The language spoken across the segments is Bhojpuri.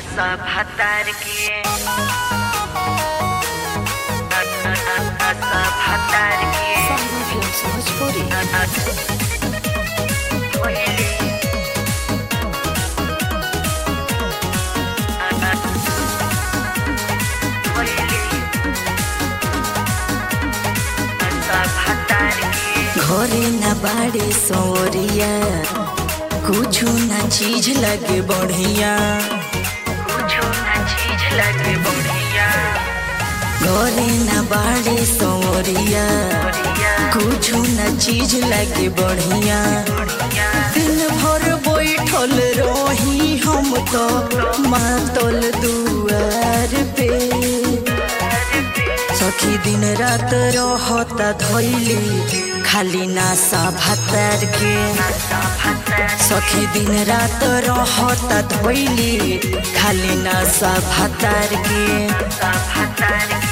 सब हतार के सब हतार के Sahra Films Bhojpuri घरे न बाड़े सौरिया कुछ न चीज लगे बढ़िया घरे न बाड़े सौरिया कुछ न चीज लगे बढ़िया दिन भर बैठल रही हम तो मातल दुआर पे सखी दिन रात रहता धैली खाली नासा भातार के सखी दिन रात रहता धैली खाली नासा भातार के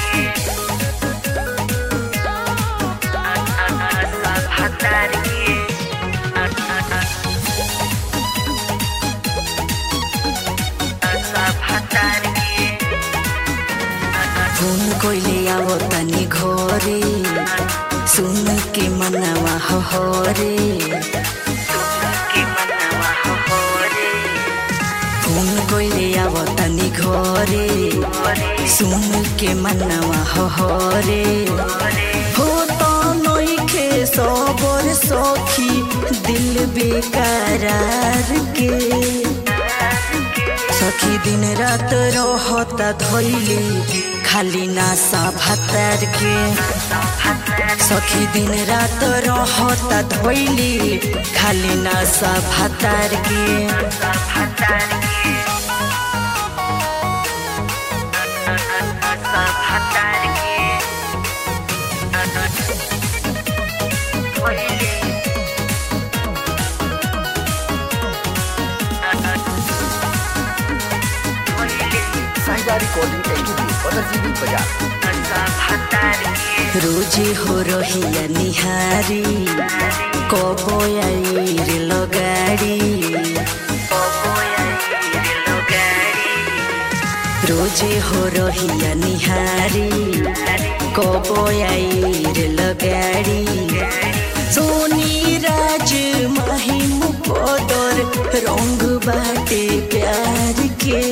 फोन कोइले आवो तनी घरे सुन के मनवा हरे फोन कोइले आवो तनी घरे सुन के मनवा हरे हो तो नइखे सबर सखी दिल बेकरार के सखी दिन रात रहता धैली खाली नासा भातार के सखी दिन रात रहता धैली खाली नासा भातार के साहिदा रिकॉर्डिंग स्टूडियो पतरजीवी बाजार रोजे हो रहिया निहारी कबो आई रे लगाड़ी रोजे हो रहिया निहारी कबो आई रे लगाड़ी सोनी राज महिम पदर रंग बाटे प्यार के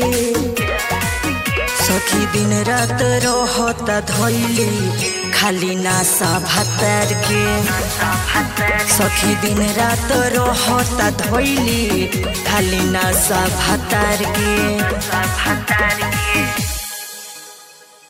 सखी दिन रात रहता धैली खाली नासा भातार के सखी दिन रात रहता धैली खाली नासा भातार के